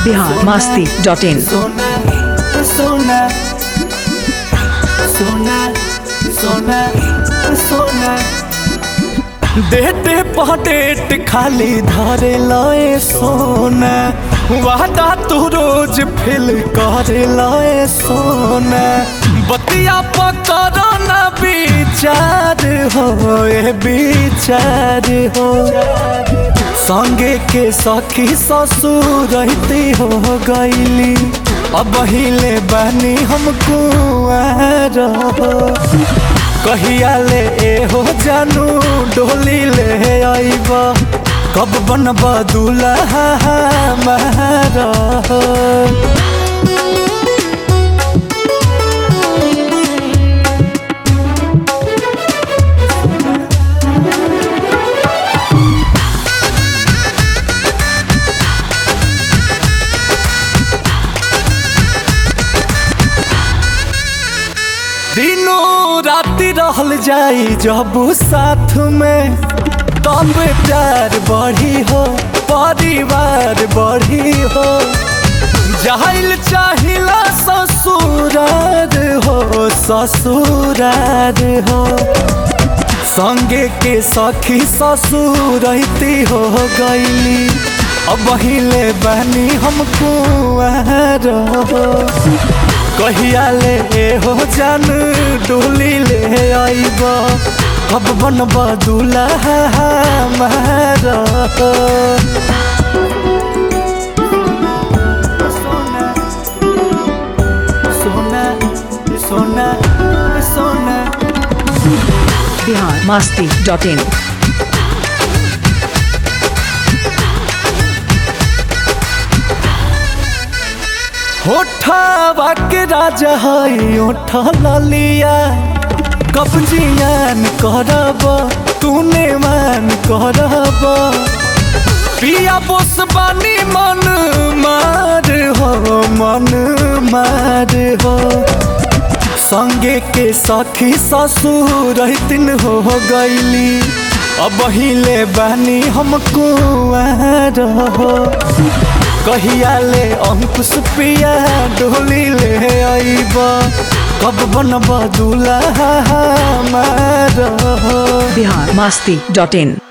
Bihar Masti dot in सोना सोना सोना सोना सोना डेटे पटेट खाली धरे लए सोना वादा तू रोज फिल करे लए सोना बतिया पकड़ ना विचार हो ए विचार हो संगे के सखी ससुर रहती हो गईली अब हिले बनी हम कुआर हो कहिया ले ए हो जानू डोली ले आईब कब बनब दूल्हा हमारा हो दिनों राति रहल जाई जब साथ में तब प्यार बढ़ी हो परिवार बढ़ी हो जाहिल चाहिला ससुरार हो ससुरार हो संगे के सखी ससुर रहती हो गईली अब हिले बनी हम कुआर हो कहिया ले ए हो जान डोली ले आईब कब बनब दूल्हा हमारा सोना सोना सोना सोना बिहार मास्ती डॉट इन होठा के राजा हई ओठ ललिया कब्जियान करब तूने मान करब पिया बोस बानी मन मार हो मन मार हो संगे के सखी ससुर रहतिन हो गईली अब हिले बानी हम कुआर हो कहिया ले अंकुश पिया डोली ले आईब कब बनब दूल्हा हमारा बिहार मास्ती डॉट इन